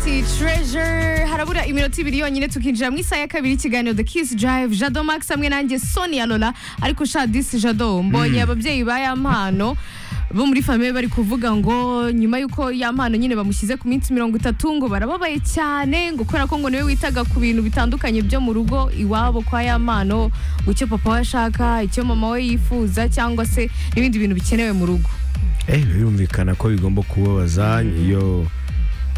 City Treasure harabura iminota ibiri yonyine tukinjira mu isaha ya kabiri ikiganiro The Kiss Drive Jado Max hamwe nanjye Sonia Lola ariko sha this Jado mbonye ababyeyi ba ya mpano bo muri famille bari kuvuga ngo nyuma y'uko ya mpano nyine bamushyize ku minsi mirongo itatu ngo barababaye cyane ngo kubera ko ngo niwe witaga ku bintu bitandukanye byo mu rugo iwabo kwa ya mpano ngo icyo papa we ashaka icyo mama we yifuza cyangwa se n'ibindi bintu bikenewe mu rugo eh birumvikana ko bigomba kubabaza iyo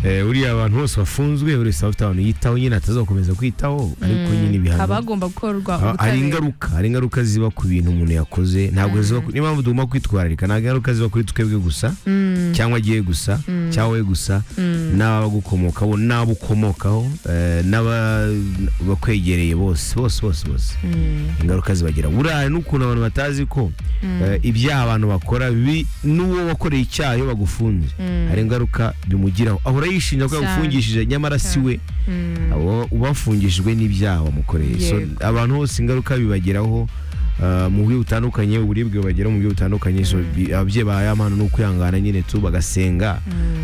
eh, uriya abantu bose bafunzwe buri wese aba afite abantu yitaho nyine atazakomeza kwitaho ariko nyine haba ibihano hagomba gukorwa Ah, hari ubutabera. ingaruka hari ingaruka ziba ku bintu umuntu yakoze ntabwo ziba ku- niyo mpamvu tugomba kwitwararika ntabwo ingaruka ziba kuri twebwe gusa Mm, cyangwa agiye gusa cyangwa we gusa mm. n'abagukomokaho n'abo ukomokaho eh, n'abakwegereye bose bose bose bose ingaruka zibagera buriya hari n'ukuntu abantu batazi ko eh, ibyaha abantu bakora bi- n'uwo wakoreye icyaha iyo bagufunze hari ingaruka bimugiraho ahora yishinja ko Cyane. yagufungishije nyamara si we abo bafungishijwe n'ibyaha bamukoreye so Yego. abantu bose ingaruka bibageraho eh, mu buryo butandukanye uburibwe bubageraho mu buryo butandukanye so bi- ababyeyi ba ya mpano ni ukwihangana nyine tu bagasenga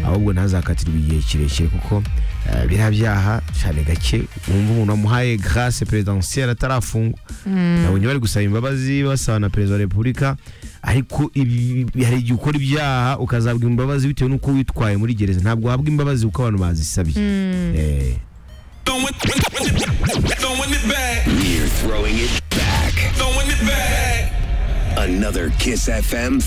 ahubwo ntazakatirwe igihe kirekire kuko eh, biriya byaha cyane gake wumva umuntu wamuhaye grâce présidentielle atarafungwa nabonye bari gusaba imbabazi basaba na perezida wa repubulika ariko ibi- hari igihe ukora ibyaha ukazabwa imbabazi bitewe n'uko witwaye muri gereza ntabwo uhabwa imbabazi kuko abantu bazisabye Eh. Throwing throwing it back, You're throwing it back. throwing it back. Another Kiss FM